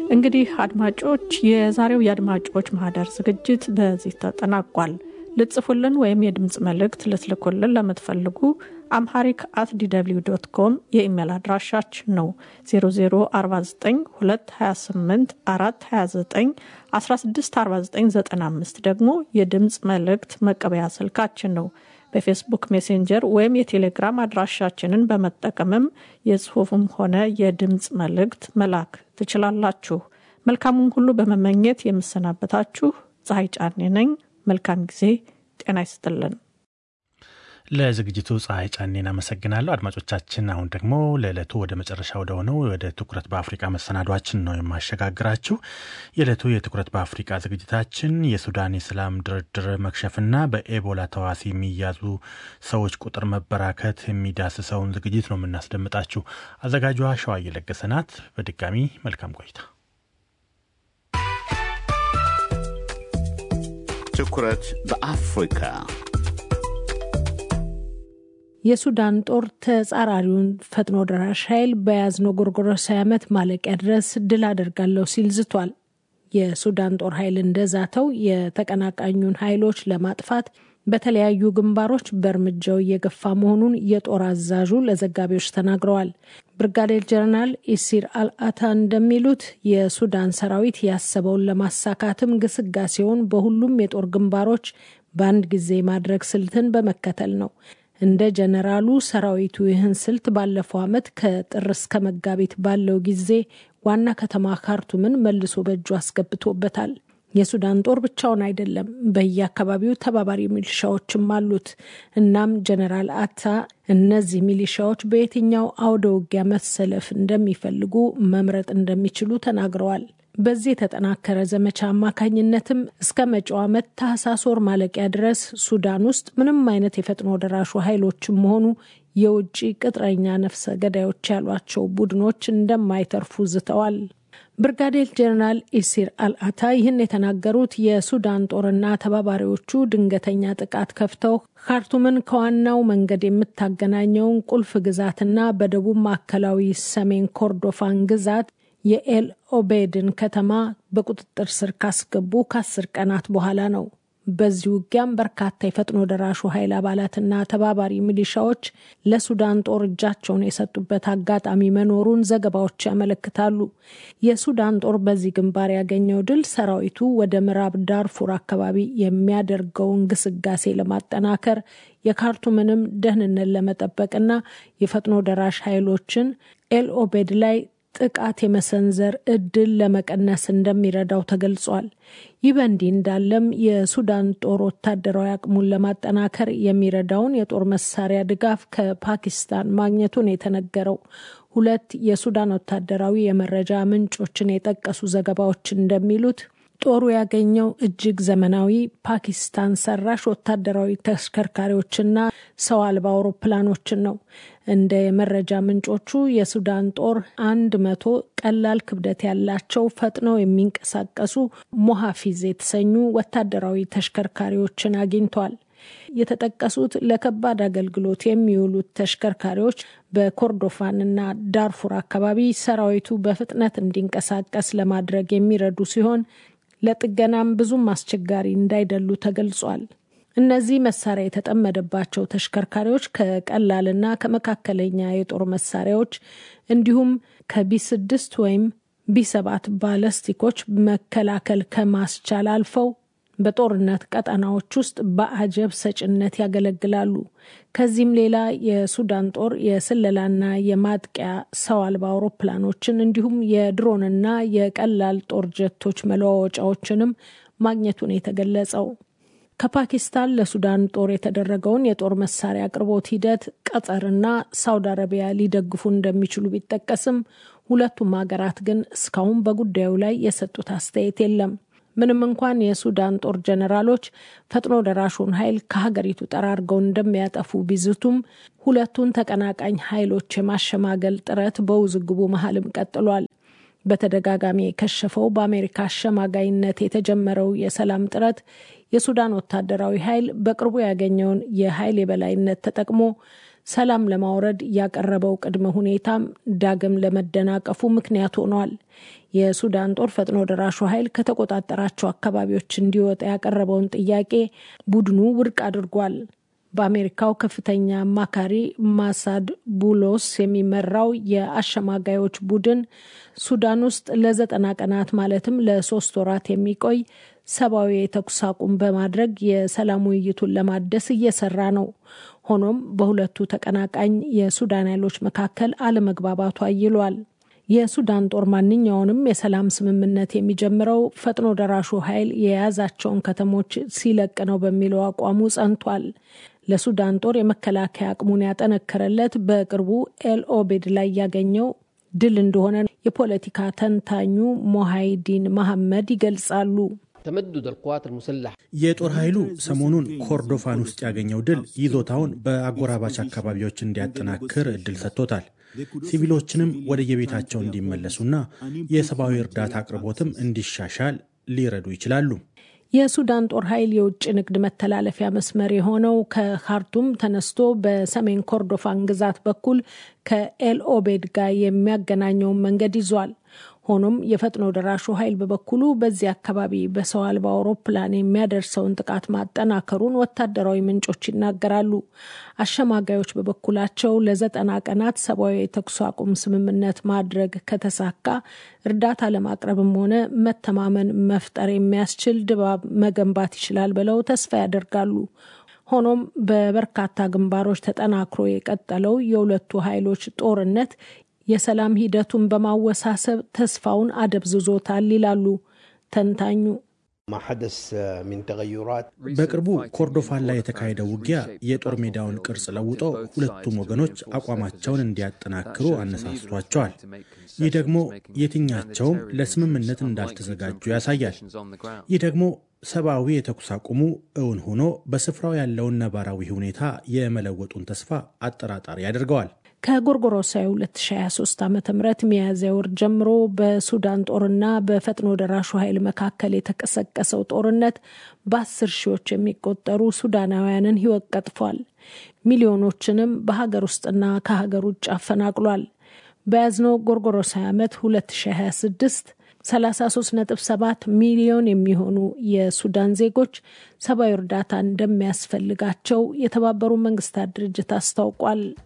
እንግዲህ አድማጮች የዛሬው የአድማጮች ማህደር ዝግጅት በዚህ ተጠናቋል። ልጽፉልን ወይም የድምፅ መልእክት ልትልኩልን ለምትፈልጉ አምሃሪክ አት ዲw ዶት ኮም የኢሜል አድራሻችን ነው። 00492228 ደግሞ የድምፅ መልእክት መቀበያ ስልካችን ነው። በፌስቡክ ሜሴንጀር ወይም የቴሌግራም አድራሻችንን በመጠቀምም የጽሁፍም ሆነ የድምፅ መልእክት መላክ ትችላላችሁ። መልካሙን ሁሉ በመመኘት የምሰናበታችሁ ፀሐይ ጫኔ ነኝ። መልካም ጊዜ። ጤና ይስጥልን። ለዝግጅቱ ፀሐይ ጫኔን አመሰግናለሁ። አድማጮቻችን፣ አሁን ደግሞ ለዕለቱ ወደ መጨረሻ ወደ ሆነው ወደ ትኩረት በአፍሪቃ መሰናዷችን ነው የማሸጋግራችሁ። የዕለቱ የትኩረት በአፍሪቃ ዝግጅታችን የሱዳን የሰላም ድርድር መክሸፍና በኤቦላ ተዋሲ የሚያዙ ሰዎች ቁጥር መበራከት የሚዳስሰውን ዝግጅት ነው የምናስደምጣችሁ። አዘጋጇ ሸዋ እየለገሰ ናት። በድጋሚ መልካም ቆይታ። ትኩረት በአፍሪካ የሱዳን ጦር ተጻራሪውን ፈጥኖ ደራሽ ኃይል በያዝነው ጎርጎሮሳዊ ዓመት ማለቂያ ድረስ ድል አደርጋለሁ ሲል ዝቷል። የሱዳን ጦር ኃይል እንደዛተው የተቀናቃኙን ኃይሎች ለማጥፋት በተለያዩ ግንባሮች በእርምጃው እየገፋ መሆኑን የጦር አዛዡ ለዘጋቢዎች ተናግረዋል። ብርጋዴር ጀነራል ኢሲር አልአታ እንደሚሉት የሱዳን ሰራዊት ያሰበውን ለማሳካትም ግስጋሴውን በሁሉም የጦር ግንባሮች በአንድ ጊዜ ማድረግ ስልትን በመከተል ነው። እንደ ጀነራሉ ሰራዊቱ ይህን ስልት ባለፈው ዓመት ከጥር እስከ መጋቢት ባለው ጊዜ ዋና ከተማ ካርቱምን መልሶ በእጁ አስገብቶበታል። የሱዳን ጦር ብቻውን አይደለም፣ በየአካባቢው ተባባሪ ሚሊሻዎችም አሉት። እናም ጀነራል አታ እነዚህ ሚሊሻዎች በየትኛው አውደ ውጊያ መሰለፍ እንደሚፈልጉ መምረጥ እንደሚችሉ ተናግረዋል። በዚህ የተጠናከረ ዘመቻ አማካኝነትም እስከ መጪው ዓመት ታህሳስ ወር ማለቂያ ድረስ ሱዳን ውስጥ ምንም አይነት የፈጥኖ ደራሹ ኃይሎችም መሆኑ የውጭ ቅጥረኛ ነፍሰ ገዳዮች ያሏቸው ቡድኖች እንደማይተርፉ ዝተዋል። ብርጋዴር ጀነራል ኢሲር አልአታ ይህን የተናገሩት የሱዳን ጦርና ተባባሪዎቹ ድንገተኛ ጥቃት ከፍተው ካርቱምን ከዋናው መንገድ የምታገናኘውን ቁልፍ ግዛትና በደቡብ ማዕከላዊ ሰሜን ኮርዶፋን ግዛት የኤል ኦቤድን ከተማ በቁጥጥር ስር ካስገቡ ከአስር ቀናት በኋላ ነው። በዚህ ውጊያም በርካታ የፈጥኖ ደራሹ ኃይል አባላትና ተባባሪ ሚሊሻዎች ለሱዳን ጦር እጃቸውን የሰጡበት አጋጣሚ መኖሩን ዘገባዎች ያመለክታሉ። የሱዳን ጦር በዚህ ግንባር ያገኘው ድል ሰራዊቱ ወደ ምዕራብ ዳርፉር አካባቢ የሚያደርገውን ግስጋሴ ለማጠናከር የካርቱምንም ደህንነት ለመጠበቅና የፈጥኖ ደራሽ ኃይሎችን ኤል ኦቤድ ላይ ጥቃት የመሰንዘር እድል ለመቀነስ እንደሚረዳው ተገልጿል። ይህ በእንዲህ እንዳለም የሱዳን ጦር ወታደራዊ አቅሙን ለማጠናከር የሚረዳውን የጦር መሳሪያ ድጋፍ ከፓኪስታን ማግኘቱን የተነገረው ሁለት የሱዳን ወታደራዊ የመረጃ ምንጮችን የጠቀሱ ዘገባዎች እንደሚሉት ጦሩ ያገኘው እጅግ ዘመናዊ ፓኪስታን ሰራሽ ወታደራዊ ተሽከርካሪዎችና ሰው አልባ አውሮፕላኖችን ነው። እንደ የመረጃ ምንጮቹ የሱዳን ጦር አንድ መቶ ቀላል ክብደት ያላቸው ፈጥነው የሚንቀሳቀሱ ሞሃፊዝ የተሰኙ ወታደራዊ ተሽከርካሪዎችን አግኝቷል። የተጠቀሱት ለከባድ አገልግሎት የሚውሉት ተሽከርካሪዎች በኮርዶፋንና ዳርፉር አካባቢ ሰራዊቱ በፍጥነት እንዲንቀሳቀስ ለማድረግ የሚረዱ ሲሆን ለጥገናም ብዙም አስቸጋሪ እንዳይደሉ ተገልጿል። እነዚህ መሳሪያ የተጠመደባቸው ተሽከርካሪዎች ከቀላልና ከመካከለኛ የጦር መሳሪያዎች እንዲሁም ከቢ ስድስት ወይም ቢ ሰባት ባለስቲኮች መከላከል ከማስቻል አልፈው በጦርነት ቀጠናዎች ውስጥ በአጀብ ሰጭነት ያገለግላሉ። ከዚህም ሌላ የሱዳን ጦር የስለላና የማጥቂያ ሰው አልባ አውሮፕላኖችን እንዲሁም የድሮንና የቀላል ጦር ጀቶች መለዋወጫዎችንም ማግኘቱን የተገለጸው ከፓኪስታን ለሱዳን ጦር የተደረገውን የጦር መሳሪያ አቅርቦት ሂደት ቀጠርና ሳውዲ አረቢያ ሊደግፉ እንደሚችሉ ቢጠቀስም ሁለቱም ሀገራት ግን እስካሁን በጉዳዩ ላይ የሰጡት አስተያየት የለም። ምንም እንኳን የሱዳን ጦር ጀነራሎች ፈጥኖ ደራሹን ኃይል ከሀገሪቱ ጠራርገው እንደሚያጠፉ ቢዝቱም ሁለቱን ተቀናቃኝ ኃይሎች የማሸማገል ጥረት በውዝግቡ መሀልም ቀጥሏል። በተደጋጋሚ የከሸፈው በአሜሪካ አሸማጋይነት የተጀመረው የሰላም ጥረት የሱዳን ወታደራዊ ኃይል በቅርቡ ያገኘውን የኃይል የበላይነት ተጠቅሞ ሰላም ለማውረድ ያቀረበው ቅድመ ሁኔታም ዳግም ለመደናቀፉ ምክንያት ሆኗል። የሱዳን ጦር ፈጥኖ ደራሹ ኃይል ከተቆጣጠራቸው አካባቢዎች እንዲወጣ ያቀረበውን ጥያቄ ቡድኑ ውድቅ አድርጓል። በአሜሪካው ከፍተኛ አማካሪ ማሳድ ቡሎስ የሚመራው የአሸማጋዮች ቡድን ሱዳን ውስጥ ለዘጠና ቀናት ማለትም ለሶስት ወራት የሚቆይ ሰብአዊ የተኩስ አቁም በማድረግ የሰላም ውይይቱን ለማደስ እየሰራ ነው። ሆኖም በሁለቱ ተቀናቃኝ የሱዳን ኃይሎች መካከል አለመግባባቱ አይሏል። የሱዳን ጦር ማንኛውንም የሰላም ስምምነት የሚጀምረው ፈጥኖ ደራሹ ኃይል የያዛቸውን ከተሞች ሲለቅ ነው በሚለው አቋሙ ጸንቷል። ለሱዳን ጦር የመከላከያ አቅሙን ያጠነከረለት በቅርቡ ኤልኦቤድ ላይ ያገኘው ድል እንደሆነ የፖለቲካ ተንታኙ ሞሃይዲን መሐመድ ይገልጻሉ። የጦር ኃይሉ ሰሞኑን ኮርዶፋን ውስጥ ያገኘው ድል ይዞታውን በአጎራባች አካባቢዎች እንዲያጠናክር እድል ሰጥቶታል። ሲቪሎችንም ወደየቤታቸው እንዲመለሱና የሰብአዊ እርዳታ አቅርቦትም እንዲሻሻል ሊረዱ ይችላሉ። የሱዳን ጦር ኃይል የውጭ ንግድ መተላለፊያ መስመር የሆነው ከካርቱም ተነስቶ በሰሜን ኮርዶፋን ግዛት በኩል ከኤልኦቤድ ጋር የሚያገናኘውን መንገድ ይዟል። ሆኖም የፈጥኖ ደራሹ ኃይል በበኩሉ በዚህ አካባቢ በሰው አልባ አውሮፕላን የሚያደርሰውን ጥቃት ማጠናከሩን ወታደራዊ ምንጮች ይናገራሉ። አሸማጋዮች በበኩላቸው ለዘጠና ቀናት ሰብአዊ የተኩስ አቁም ስምምነት ማድረግ ከተሳካ እርዳታ ለማቅረብም ሆነ መተማመን መፍጠር የሚያስችል ድባብ መገንባት ይችላል ብለው ተስፋ ያደርጋሉ። ሆኖም በበርካታ ግንባሮች ተጠናክሮ የቀጠለው የሁለቱ ኃይሎች ጦርነት የሰላም ሂደቱን በማወሳሰብ ተስፋውን አደብዝዞታል ይላሉ ተንታኙ። በቅርቡ ኮርዶፋን ላይ የተካሄደው ውጊያ የጦር ሜዳውን ቅርጽ ለውጦ ሁለቱም ወገኖች አቋማቸውን እንዲያጠናክሩ አነሳስቷቸዋል። ይህ ደግሞ የትኛቸውም ለስምምነት እንዳልተዘጋጁ ያሳያል። ይህ ደግሞ ሰብአዊ የተኩስ አቁሙ እውን ሆኖ በስፍራው ያለውን ነባራዊ ሁኔታ የመለወጡን ተስፋ አጠራጣሪ ያደርገዋል። ከጎርጎሮሳዊ 2023 ዓ ም ሚያዝያ ወር ጀምሮ በሱዳን ጦርና በፈጥኖ ደራሹ ኃይል መካከል የተቀሰቀሰው ጦርነት በአስር ሺዎች የሚቆጠሩ ሱዳናውያንን ሕይወት ቀጥፏል። ሚሊዮኖችንም በሀገር ውስጥና ከሀገር ውጭ አፈናቅሏል። በያዝነው ጎርጎሮሳዊ ዓመት 2026 33.7 ሚሊዮን የሚሆኑ የሱዳን ዜጎች ሰብአዊ እርዳታ እንደሚያስፈልጋቸው የተባበሩት መንግስታት ድርጅት አስታውቋል።